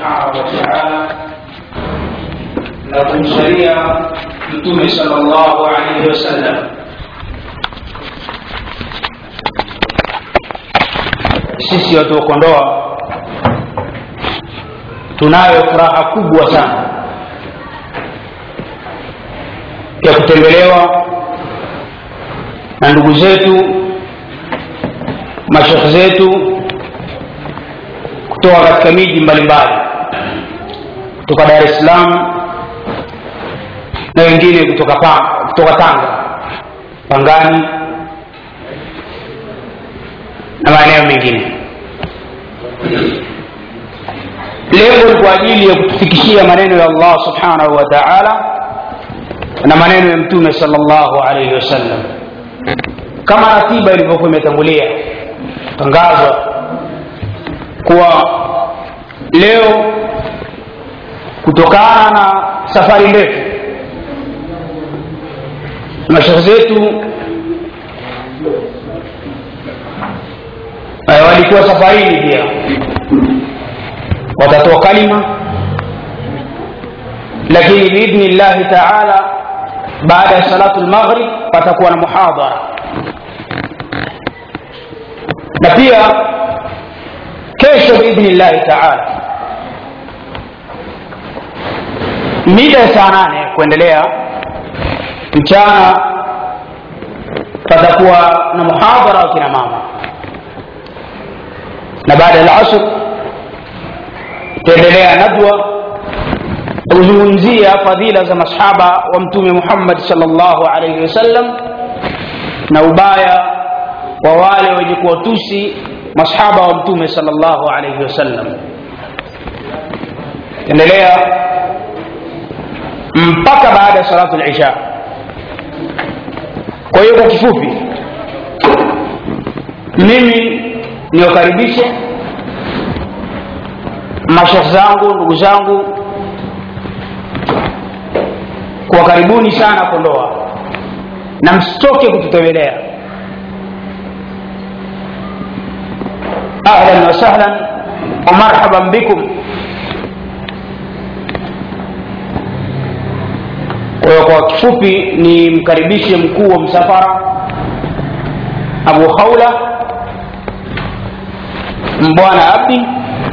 subhanahu wataala na kumsalia mtume sala llahu alaihi wasallam sisi watu wa kondoa tunayo furaha kubwa sana ya kutembelewa na ndugu zetu mashekhe zetu kutoka katika miji mbalimbali kutoka dar es salaam na wengine kutoka, pa, kutoka tanga pangani na maeneo mengine lengo ni kwa ajili ya kutufikishia maneno ya allah subhanahu wa taala na maneno ya mtume sala llahu alaihi wasallam kama ratiba ilivyokuwa imetangulia tangazwa kuwa leo kutokana na safari ndefu mashekhe zetu walikuwa safarini pia watatoa kalima lakini biidhni llahi taala baada ya salatu lmaghrib patakuwa na muhadhara na pia kesho biidhni llahi taala mida ya saa nane kuendelea mchana patakuwa na muhadhara wa kina mama na baada ya lasr itaendelea nadwa kuzungumzia fadhila za masahaba wa mtume muhammad salllahu alaihi wasallam na ubaya wa wale wenye kuwatusi masahaba wa mtume salllahu alaihi wasallam endelea mpaka baada ya salatu lisha kwa hiyo kwa kifupi mimi niwakaribishe mashekh zangu ndugu zangu kwa karibuni sana kondoa na msitoke kututembelea ahlan wasahlan wa marhaban bikum kwa hiyo kwa kifupi ni mkaribishe mkuu wa msafara abu haula mbwana abdi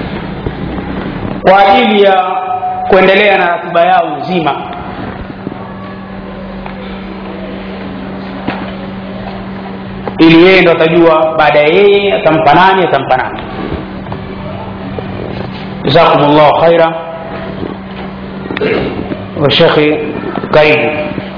kwa ajili ya kuendelea na ratiba yao nzima ili yeye ndo atajua baada ya yeye atampa nani atampa nani jazakum llahu khaira washekhi karibu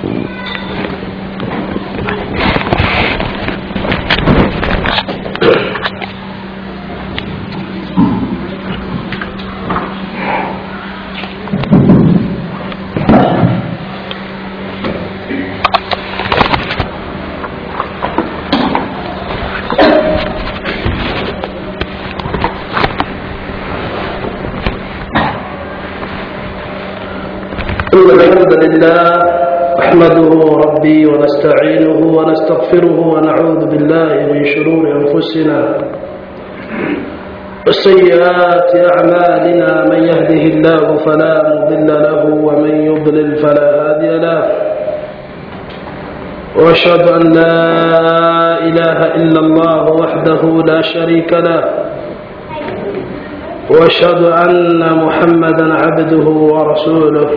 إن الحمد لله نحمده ربي ونستعينه ونستغفره ونعوذ بالله من شرور أنفسنا وسيئات أعمالنا من يهده الله فلا مضل له ومن يضلل فلا هادي له وأشهد أن لا إله إلا الله وحده لا شريك له وأشهد أن محمدا عبده ورسوله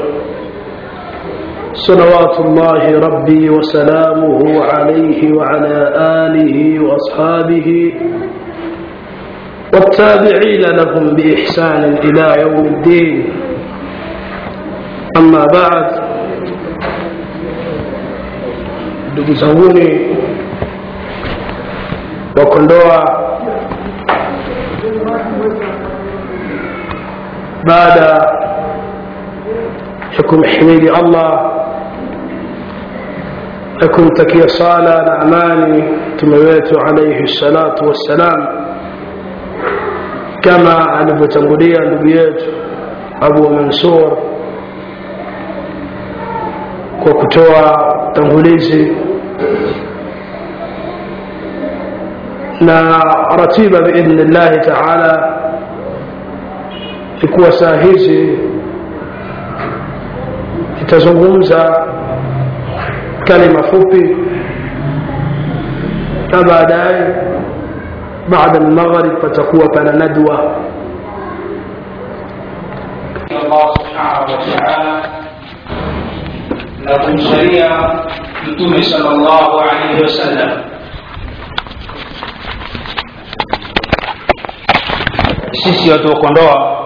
صلوات الله ربي وسلامه عليه وعلى آله وأصحابه والتابعين لهم بإحسان إلى يوم الدين أما بعد ndugu zanguni wa kondoa baada ya kumhimidi allah na kumtakia sala na amani mtume wetu alaihi salatu wassalam kama alivyotangulia ndugu yetu abu mansur kwa kutoa tangulizi na ratiba biidhni llahi taala ikuwa saa hizi itazungumza kalima fupi na baadaye baada almaghrib patakuwa pana nadwa Allah subhanahu wa ta'ala na kumsalia mtume sallallahu alaihi wasallam sisi watu wa kondoa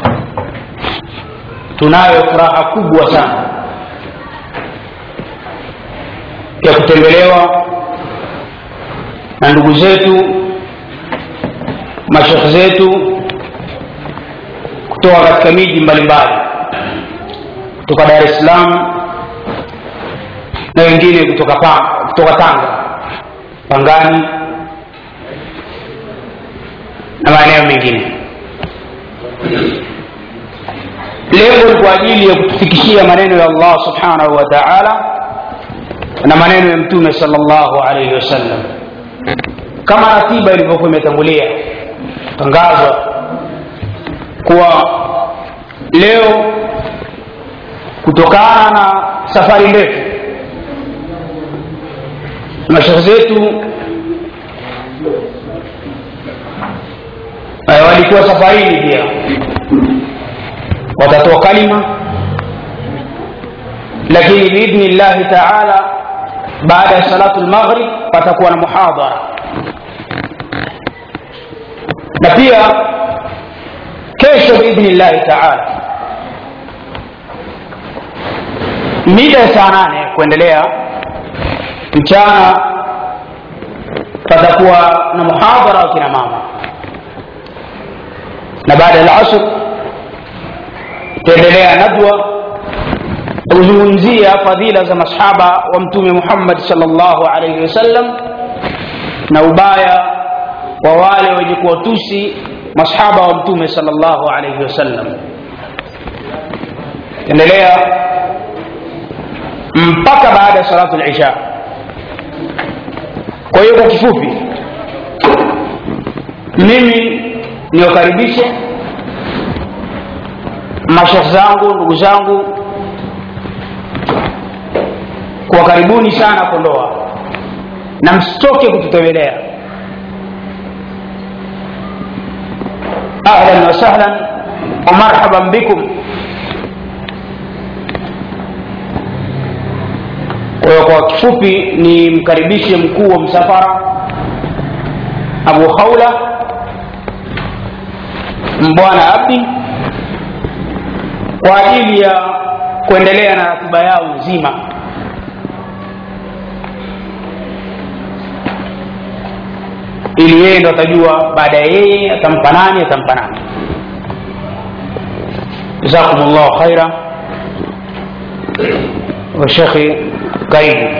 tunayo furaha kubwa sana ya kutembelewa na ndugu zetu mashekh zetu kutoka katika miji mbalimbali kutoka dar es salaam na wengine kutoka, pa, kutoka tanga pangani na maeneo mengine lengo ni kwa ajili ya kutufikishia maneno ya allah subhanahu wa taala na maneno ya mtume salllahu alaihi wasallam kama ratiba ilivyokuwa imetangulia tangazwa kuwa leo kutokana na safari ndefu mashekhe zetu walikuwa safarini pia watatoa kalima lakini biidhni llahi taala baada ya salatu lmaghrib patakuwa na muhadhara na pia kesho biidhni llahi taala mida ya saa nane kuendelea mchana patakuwa na muhadhara wa kina mama na baada ya asr itaendelea nadwa kuzungumzia fadhila za masahaba wa mtume muhammad salllahu alaihi wasallam na ubaya wa wale wenye kuwatusi masahaba wa mtume salllahu alaihi wasallam endelea mpaka baada ya salatu lisha kwa hiyo kwa kifupi mimi niwakaribishe mashekh zangu ndugu zangu kwa karibuni sana kondoa na msitoke kututembelea ahlan wasahlan wa marhaban bikum kwa hiyo kwa kifupi ni mkaribishe mkuu wa msafara abu khaula mbwana abdi kwa ajili ya kuendelea na ratiba yao nzima ili yeye ndo atajua baada ya yeye atampa nani atampa nani jazakum llahu khaira washekhi karibu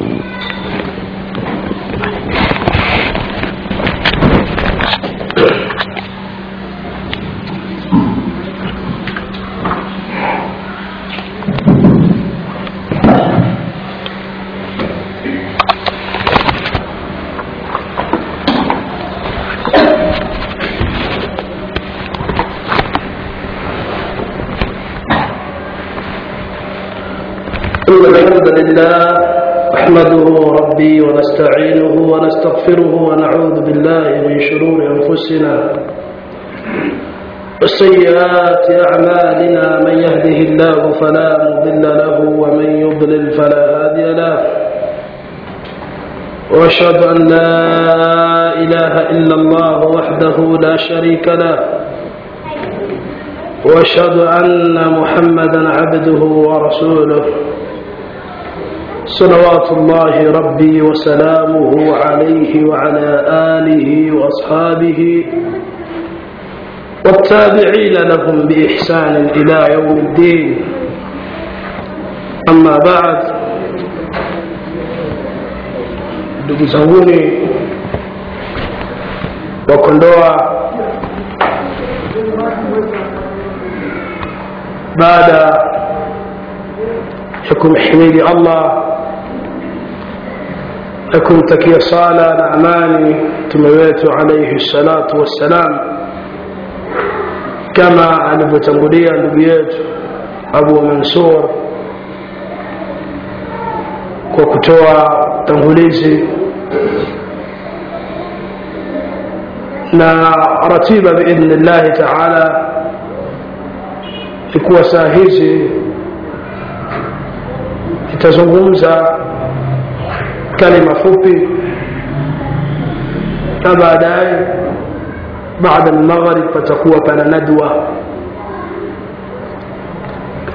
إن الحمد لله نحمده ربي ونستعينه ونستغفره ونعوذ بالله من شرور أنفسنا وسيئات أعمالنا من يهده الله فلا مضل له ومن يضلل فلا هادي له وأشهد أن لا إله إلا الله وحده لا شريك له وأشهد أن محمدا عبده ورسوله صلوات الله ربي وسلامه عليه وعلى آله وأصحابه والتابعين لهم بإحسان إلى يوم الدين أما بعد ndugu zanguni wa kondoa baada ya kumhimidi allah na kumtakia sala na amani mtume wetu alaihi salatu wassalam kama alivyotangulia ndugu yetu abu mansur kwa kutoa tangulizi na ratiba biidhni llahi taala ikuwa saa hizi itazungumza kalima fupi na baadaye baada almaghrib patakuwa pana nadwa